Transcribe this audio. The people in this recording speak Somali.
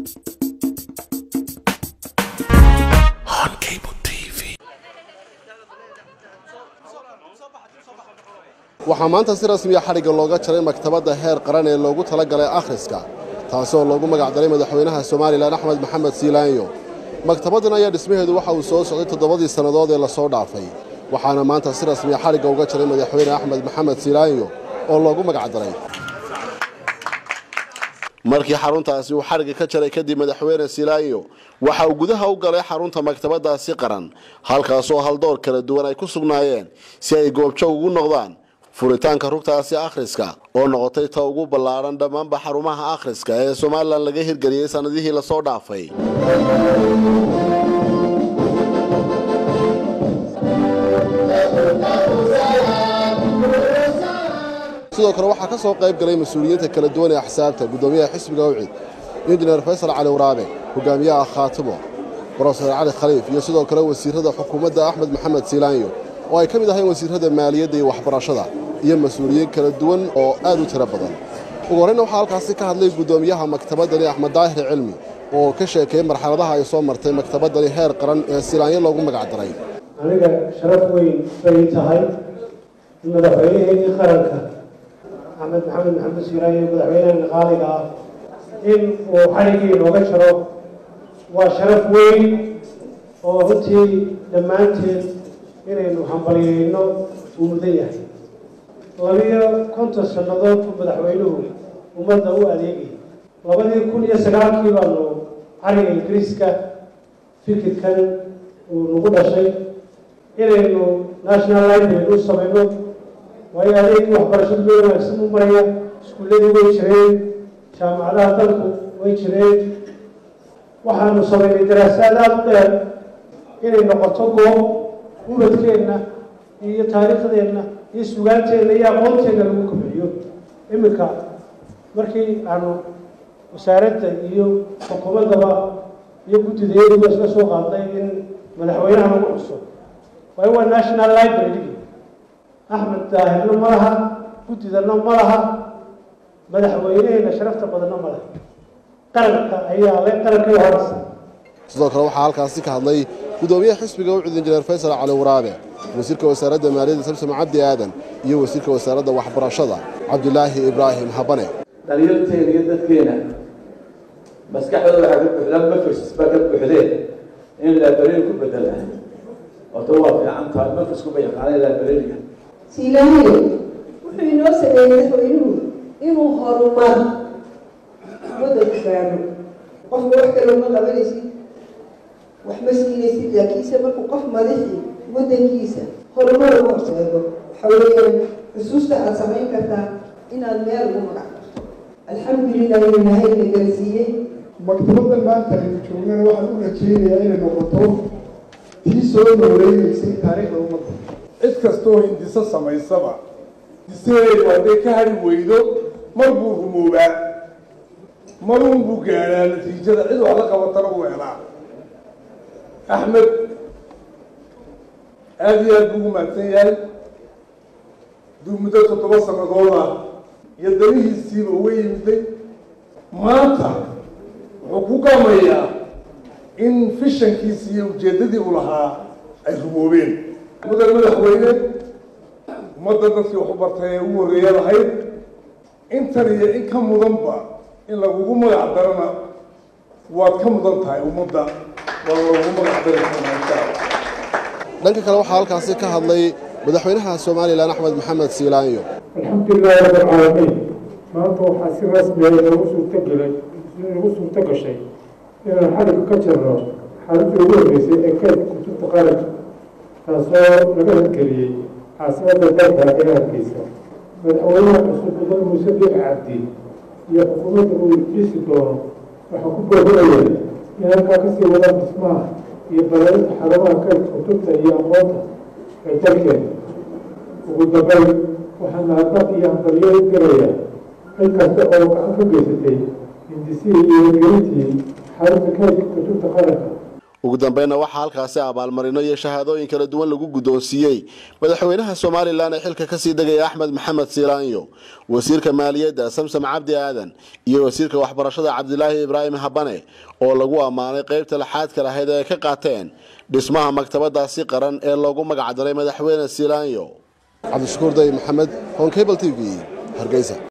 waxaa maanta si rasmiya xadhigga looga jaray maktabadda heer qaran ee loogu talagalay akhriska taasi oo loogu magacdaray madaxweynaha somalilan axmed maxamed siilaanyo maktabaddan ayaa dhismaheedu waxa uu soo socday toddobadii sannadood ee lasoo dhaafay waxaana maanta si rasmiya xadhigga uga jaray madaxweyne axmed maxamed siilaanyo oo loogu magacdaray markii xaruntaasi uu xadhigga ka jaray kadib madaxweyne silaayo waxa uu gudaha u galay xarunta maktabadaasi qaran halkaasoo haldoor kala duwan ay ku sugnaayeen si ay goobjoog ugu noqdaan furitaanka rugtaasi akhriska oo noqotay ta ugu ballaaran dhammaanba xarumaha akhriska ee somalilan laga hirgeliyey sannadihii lasoo dhaafay sidoo kale waxaa ka soo qayb galay mas-uuliyiinta kala duwan ee axsaabta guddoomiyaha xisbiga awcid injineer faysal cali waraabe hogaamiyaha khaatimo brofeser cali khaliif iyo sidoo kale wasiirada xukuumadda axmed maxamed siilaanyo oo ay ka mid ahayn wasiirada maaliyadda iyo waxbarashada iyo mas-uuliyiin kala duwan oo aad u tiro badan ugu horreyna waxaa halkaasi ka hadlay guddoomiyaha maktabaddani axmed daahir cilmi oo ka sheekeeyey marxaladaha ay soo martay maktabaddani heer qaran ee siilaanyo loogu magacdaray aniga sharaf weyn bay tahay in madaxweynaheenii qaranka axmed maxamed maxamed siiraayo madaxweynaha qaaliga ah in uu xadhiggii inooga jaro waa sharaf weyn oo runtii dhammaanteen inaynu hambalyeyno uu mudan yahay labiyo konton sannadood buu madaxweynuhu ummadda u adeegayay labadii kun iyo sagaalkii baanu xariga ingiriiska fikirkan uu nagu dhashay inaynu national library u samayno waayo adeegii waxbarashadu loo wanaagsan u maraya iskuulladii way jireen jaamacadaha dalku way jireen waxaanu samaynay daraasaad aada u dheer inay noqoto goob ubadkeenna iyo taariikhdeenna iyo sugaanteenna iyo aqoonteenna lagu kobciyo iminka markii aanu wasaaradda iyo xukuumaddaba iyo guddideeduba isla soo qaadnay in madaxweynaha lagu xuso waayo waa national library axmed daahirna ma laha guddidana ma laha madaxweyneheyna sharafta badanna ma laha qaranka ayaa le qarankii horeysa sidoo kale waxaa halkaasi ka hadlay guddoomiyaha xisbiga ucud injineer faysal cali waraabe wasiirka wasaaradda maaliyadda samsom cabdi aadan iyo wasiirka wasaaradda waxbarashada cabdulaahi ibraahim habane dhalinyarteena iyo dadkeena maskaxdooda waxaa ka buuxdaan mafris baa ka buuxdeen in laabareeri ku bedela horta waa fiican tahay mafrisku ba yaqaanay laabareeriga siilaanyo wuxuu inoo sameeyey madaxweynuhu inuu horumar waddanku gaadho qofka wax kale uma qabanaysid wax ma siinaysid laakiinse markuu qof madaxii waddankiisa horumar ugu horseedo waxa weeyaan xusuusta aada samayn kartaa inaad meel ugu magac karto alxamdulilah inuu ilahayna garsiiyey maktabaddan maanta aynu joognana waxaan u rajeynayaa inay noqoto tii soo nooleeyeysay taariikhda ummadda cid kastoo hindiso samaysaba disadeedu hadday ka hari weydo mar buu rumoobaa maruun buu gaadhaa natiijada cid wax la qabatana u helaa axmed aada iyo aad buu ugu mahadsan yahay duu muddo toddoba sannadood ah iyo danihiisiiba uga yimiday maanta wuxuu ku gamayaa in fishankiisi iyo ujeeddadii u lahaa ay rumoobeen mudan madaxweyne ummadda dadkii wax u bartay ee ugu horreeya lahayd intan iyo in ka mudanba in lagugu magac darana waad ka mudan tahay ummadda waa lagugu magac dari doonaa dhanka kale waxaa halkaasi ka hadlay madaxweynaha somalilan axmed maxamed siilaanyo alxamdulilahi rabbi alcaalamiin maanta waxaa si rasmiya inoogu suurtagelay inagu suurto gashay inaan xadhigga ka jirno xaaladii ugu horreysay ee kaydka kutubta qaranka taasoo laga hirgeliyey caasimadda dalka ee hargeysa madaxweynaha cusub mudan muuse biix cabdi iyo xukuumadda uu dhisi doono waxaa ku boorinaya in halkaa kasii wadaan dhismaha iyo balaarinta xarumaha kaydka kutubta iyo aqoonta ee dalkeena ugu dambeyn waxaa mahadnaq iyo hambalyo gelaya cid kasta oo gacan ka geysatay hindisihii iyo hirgelintii xarunta kaydka kutubta qaranka ugu dambeynna waxaa halkaasi abaalmarino iyo shahaadooyin kala duwan lagu guddoonsiiyey madaxweynaha somalilan ee xilka kasii degaya axmed maxamed siilaanyo wasiirka maaliyadda samsam cabdi aadan iyo wasiirka waxbarashada cabdilaahi ibraahim habane oo lagu ammaanay qeybta laxaadka lahayd ee ay ka qaateen dhismaha maktabadaasi qaran ee loogu magacdaray madaxweyne siilaanyo cabdishakuur day maxamed honkebl t v hargeysa